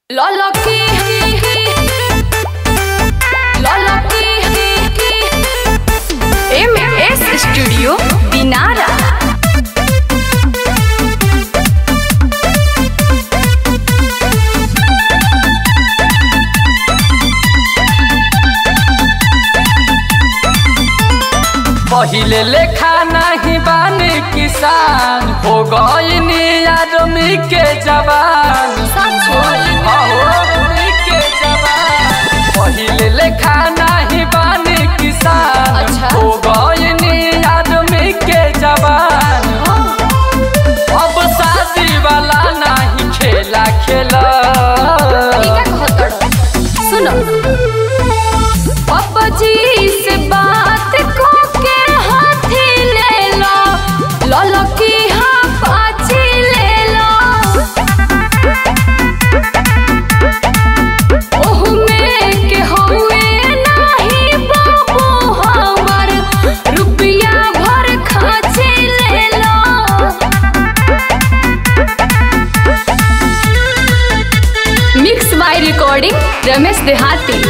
Loloki Loloki MS Studio Dinara पहिले लेखा नहीं बानी किसान हो गईनी आदमी के जवान आदमी के जवान पहिले लेखा नहीं बानी किसान अच्छा। हो गईनी आदमी के जवान अब शादी वाला नहीं खेला खेला सुनो पापा जी से बात को के हाथी ले लो ललो की हाँ पाची ले लो ओह में के हुए नहीं बाबू हमर रुपया भर खाची ले लो mix by recording Ramesh Dehati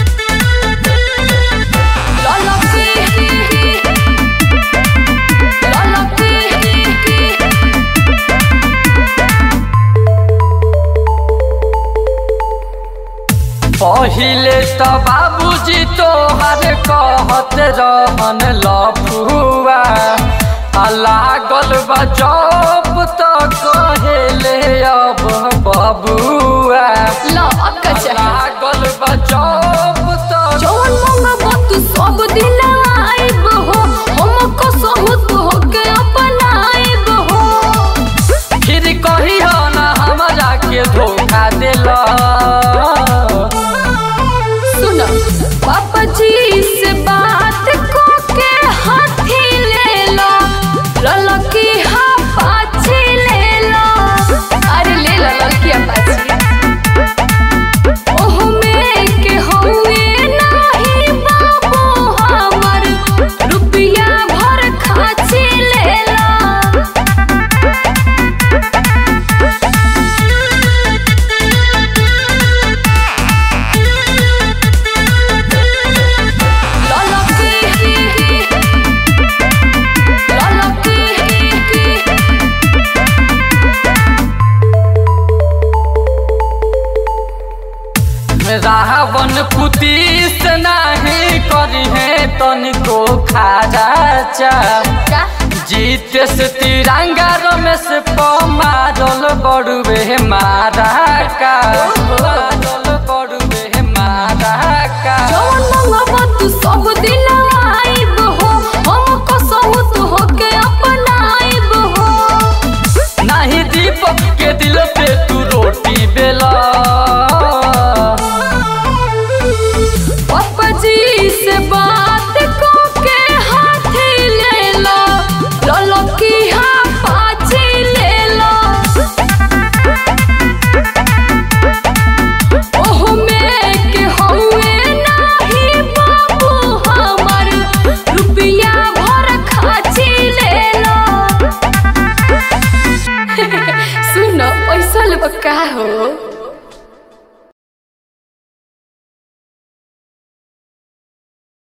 पहिले तो बाबूजी तोहर कहत रहन लफुआ आ लागल बा जब तो कहेले अब बबुआ लागल बा जब तो जौन मंगबा तू सब दिन आइब हो हमको सहूत होके अपनाइब हो फिर कही ना हमरा के धोखा दिला सुन पापा जी से बात को के हाथी ले लो ललकी हाँ पाछी ले लो अरे ले लो ललकी पाछी ओह में के हुए नाही बाबू हमर रुपया भर खाची ले लो रावण पुतीस नहीं करी है तनिको खाजा चा जीत से तिरंगा रमेश पमारल बड़ुए मारा का मारल बड़ुए मारा का सब दिन आइब हो हमको सहूत होके अपनाइब हो नहीं दीपक के दिल पे तू रोटी बेला पापा जी से बात को के हाथी ले लो ललो की हाँ पाची ले लो ओह में के हुए नाही बाबू हमर रुपया भर खाची ले लो सुनो पैसा लेबा का हो